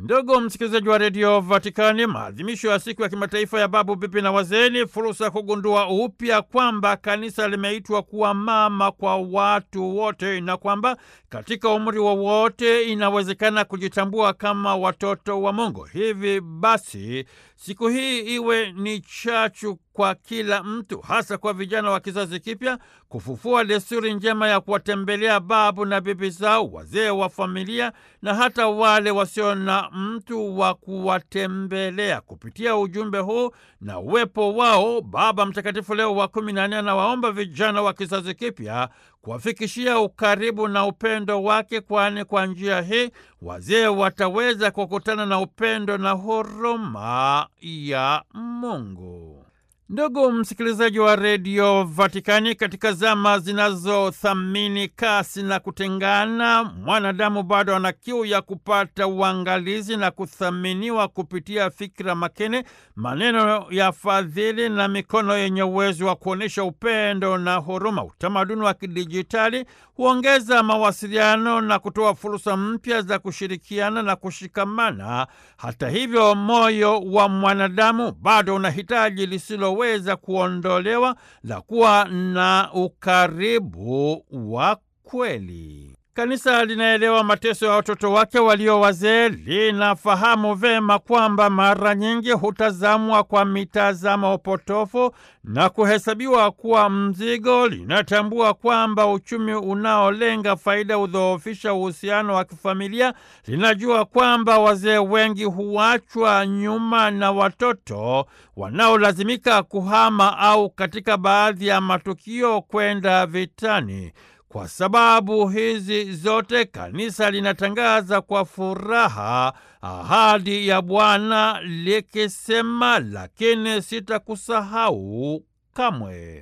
Ndugu msikilizaji wa redio Vatikani, maadhimisho ya siku ya kimataifa ya babu, bibi na wazee ni fursa ya kugundua upya kwamba kanisa limeitwa kuwa mama kwa watu wote na kwamba katika umri wowote inawezekana kujitambua kama watoto wa Mungu. Hivi basi siku hii iwe ni chachu kwa kila mtu, hasa kwa vijana wa kizazi kipya, kufufua desturi njema ya kuwatembelea babu na bibi zao, wazee wa familia na hata wale wasio na mtu wa kuwatembelea. Kupitia ujumbe huu na uwepo wao, Baba Mtakatifu Leo wa kumi na nne anawaomba vijana wa kizazi kipya kuwafikishia ukaribu na upendo wake, kwani kwa njia hii wazee wataweza kukutana na upendo na huruma ya Mungu. Ndugu msikilizaji wa redio Vatikani, katika zama zinazothamini kasi na kutengana, mwanadamu bado ana kiu ya kupata uangalizi na kuthaminiwa kupitia fikra makini, maneno ya fadhili na mikono yenye uwezo wa kuonyesha upendo na huruma. Utamaduni wa kidijitali huongeza mawasiliano na kutoa fursa mpya za kushirikiana na kushikamana. Hata hivyo, moyo wa mwanadamu bado unahitaji lisilo weza kuondolewa la kuwa na ukaribu wa kweli. Kanisa linaelewa mateso ya watoto wake walio wazee. Linafahamu vema kwamba mara nyingi hutazamwa kwa mitazamo potofu na kuhesabiwa kuwa mzigo. Linatambua kwamba uchumi unaolenga faida hudhoofisha uhusiano wa kifamilia. Linajua kwamba wazee wengi huachwa nyuma na watoto wanaolazimika kuhama au katika baadhi ya matukio kwenda vitani. Kwa sababu hizi zote, kanisa linatangaza kwa furaha ahadi ya Bwana likisema, lakini sitakusahau kamwe.